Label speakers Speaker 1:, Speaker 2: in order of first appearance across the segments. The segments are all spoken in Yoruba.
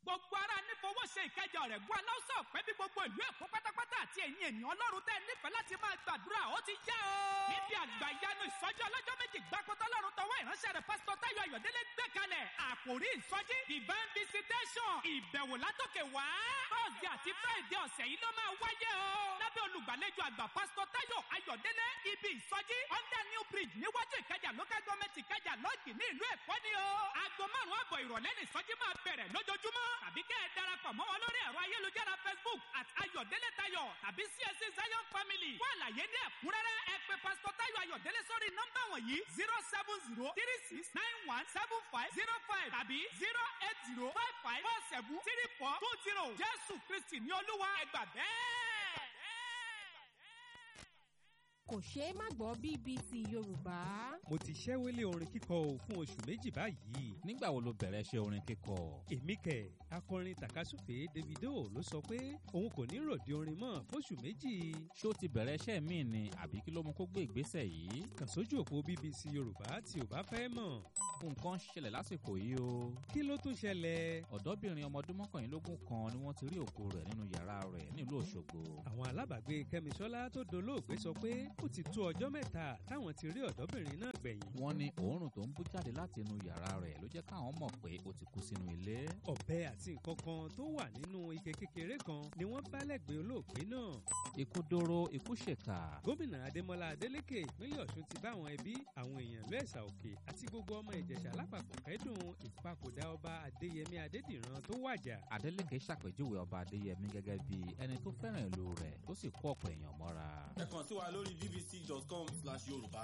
Speaker 1: gbogbo ara nífowó ṣe ìkẹjà rẹ̀ gún aláwùsọ̀ ọ̀pẹ́ bí gbogbo ìlú èkó pátápátá àti ẹ̀yin ènìyàn ọlọ́run tẹ́ nífẹ̀ẹ́ láti máa gbàdúrà ó ti yá o. níbi àgbà ìyanu ìsọjí ọlọ́jọ́ méjì gbàkótọ́ lọ́run tọwọ́ ìránṣẹ́ rẹ̀ pásítọ̀ táyọ̀ ayọ̀délé gbé kalẹ̀ àkòrí ìsọjí divine visitation ìbẹ̀wò látòkè wá. thursday àti friday ọ̀sẹ̀ yìí ló máa wáyé o. lábẹ́ olùgbàlejò àgbà pásítọ̀ táyọ̀ ayọ̀délé ibi ìsọjí under new bridge níwájú ìkẹjà local government ìkẹjà lọ́ọ̀gì ní ìlú èkó ni o. aago márùn-ún àbọ̀ ìrọ̀lẹ́ ní ìsọjí máa bẹ̀rẹ̀ lójoojúmọ́ tàbí kẹ́ ẹ darapọ̀ mọ́ wọn lórí ẹ̀rọ ayélujára facebook at ayọ̀délé tayọ̀ tàbí csc zion family. fún àlàyé ní ẹ̀kúnrẹ́rẹ́ ẹ pè pásítọ̀ táyọ̀ ayọ̀délé sórí nọ́mbà wọ̀nyí zero seven zero three six nine one seven five zero five tàbí zero eight zero five five four seven three four two zero jésù kristi ní olúwa ẹgbà bẹ́ẹ̀.
Speaker 2: kò ṣeé má gbọ́ bbc yorùbá.
Speaker 3: mo ti ṣẹ́wélé orin kíkọ o fún oṣù méjì báyìí.
Speaker 4: nígbà wo ló bẹ̀rẹ̀ ṣe orin kíkọ?
Speaker 3: èmi kẹ̀ akọrin tàkasúfè davido ló sọ pé òun kò ní ròde orin mọ́ fóṣù méjì.
Speaker 4: ṣé ó ti bẹ̀rẹ̀ iṣẹ́ míì ni àbí kí ló mú kó gbé ìgbésẹ̀ yìí?
Speaker 3: kàn sójú òpó bbc yorùbá tí o bá fẹ́ mọ̀.
Speaker 4: nǹkan ń ṣẹlẹ̀ lásìkò yìí o.
Speaker 3: kí ló tún ṣẹlẹ̀.
Speaker 4: ọ̀dọ́bìnrin ọmọ ọdún mọ́kànlélógún kan ni wọ́n ti rí òkú rẹ̀ nínú yàrá rẹ̀ nílùú òṣogbo.
Speaker 3: àwọn alábàágbé kẹ́misọ́lá tó dolóògbé sọ pé ó ti tó ọjọ́ mẹ́ta táwọn ti rí ọ̀dọ́bìnrin náà gbẹ̀yìn.
Speaker 4: wọ́n ní òórùn tó ń bú jáde láti inú yàrá rẹ̀ ló jẹ́ káwọn mọ̀ pé ó ti kú sínú ilé.
Speaker 3: ọ̀bẹ àti nǹkan kan tó wà nínú ike kékeré kan ni wọ́n bá lẹ́gbẹ̀ẹ́ olóògbé náà.
Speaker 4: ikú dóró ikú ṣèkà.
Speaker 3: gómìnà adémọlá adélèké ìpínlẹ̀ ọ̀ṣun ti bá àwọn ẹbí àwọn èèyàn lẹ́sà òkè àti gbogbo ọmọ ìjẹ̀ṣà lápapọ̀ kẹ́dùn ìpapòdà ọba adéyẹmí adédìran tó wàjà.
Speaker 4: adélèké ṣàpèjúwe ọba adéyẹmí gẹ́gẹ́ bí ẹni tó fẹ́ràn ìlú rẹ̀ tó sì kó ọ̀pọ̀ èèyàn mọ́ra.
Speaker 5: ẹ kàn sí wa lórí bbc.com slash yorùbá.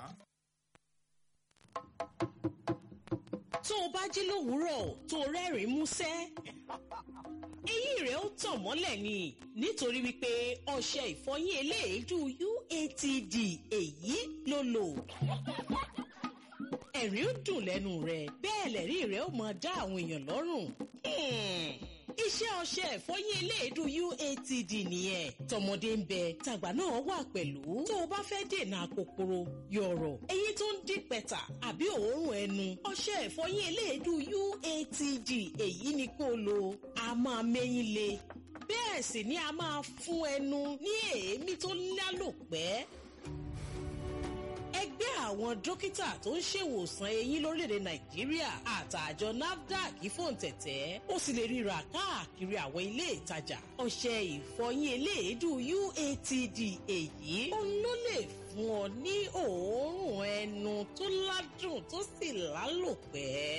Speaker 6: tó o bá jí lówùúrọ̀ tó o rẹ́rìn-ín músẹ́ eyín rẹ̀ ó tàn mọ́lẹ̀ ni nítorí wípé ọṣẹ ìfọyín eléèédú uatd èyí ló lò ẹ̀rín ó dùn lẹ́nu rẹ̀ bẹ́ẹ̀ lẹ́rí rẹ̀ ó máa dá àwọn èèyàn lọ́rùn. iṣẹ́ ọṣẹ ìfọyín eléèdú uatd nìyẹn tọmọdé ń bẹ tàgbà náà wà pẹ̀lú tó o bá fẹ́ dènà kòkòrò yọ̀rọ̀ eyín tó ń dín pẹ̀tà àbí òórùn ẹnu ọṣẹ ìfọyín eléèdú uatd èyí ni kó o lò a máa mẹ́yìn le bẹ́ẹ̀ sì ni a máa fún ẹnu ní èémí tó lálòpẹ́ ẹgbẹ́ àwọn dókítà tó ń ṣèwòsàn eyín lórílẹ̀‐èdè nàìjíríà àtàjọ nafdac fòǹtẹ̀tẹ̀ ó sì lè ríra káàkiri àwọn ilé ìtajà ọṣẹ ìfọyín eléèédú uatd èyí òun ló lè fún ọ ní òórùn ẹnu tó ládùn tó sì lálòpẹ́.